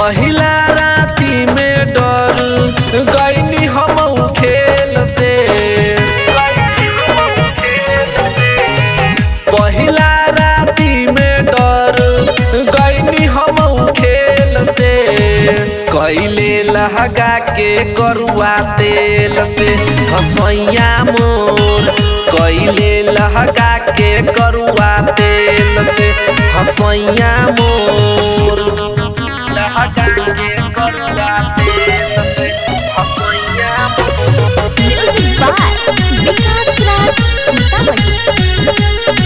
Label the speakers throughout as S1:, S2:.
S1: पहिला राती में डर गईनी हम खेल से पहिला राती में डर गईनी हम खेल से कैले लहगा के करुआ तेल से हसैया मोर कैले लहगा के करुआ तेल से हसैया मोर लहगा के करुआ तेल से हसैया मोर
S2: म्यूजिक बाय विकास राज सीतामढ़ी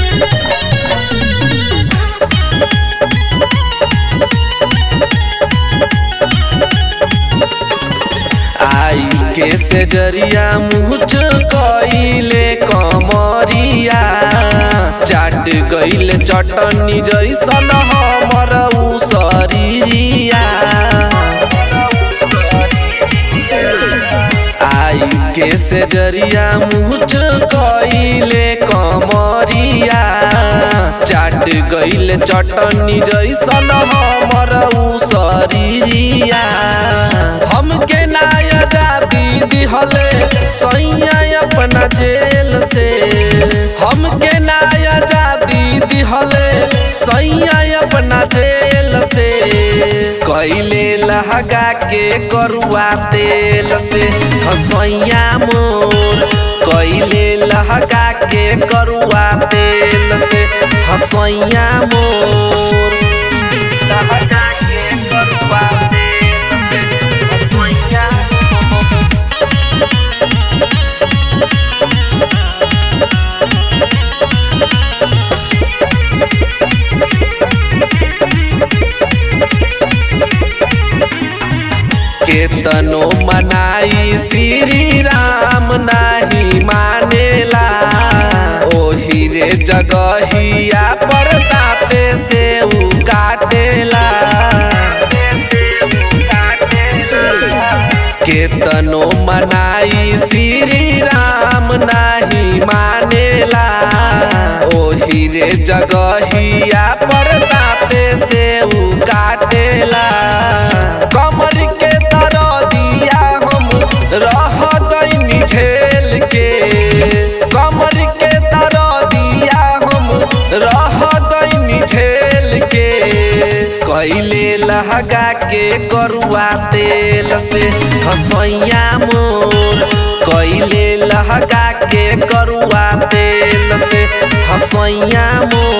S1: आई के से जरिया मुझ कइले कमरिया चाट गइल चटनी जैसन हमर उ शरीरिया आई के से जरिया मुझ कइले कमरिया चाट गइल चटनी जैसन हमर उ शरीरिया हमके ना आजादी दिहले सैया अपना जेल से हमके ना आजादी दिहले सैया अपना जेल से कैले लहगा के करुआ तेल से हसैया मोर कैले लहगा के करुआ तेल से हसैया मोर लहगा के करुआ तेल से हसैया मोर केतनो मनाई श्री राम नाही मानेला ओही रे जगहिया पर दाते से उ काटेला केतनो मनाई श्री राम नाही मानेला ओही रे जगहिया पर दाते से उ काटेला कमर के तरह दिया हम रह गईनी ठेल के कमर के तरह दिया हम रह गईनी ठेल के कैले लहगा के करुआ तेल से हसैया मोर कैले लहगा के करुआ तेल से हसैया मोर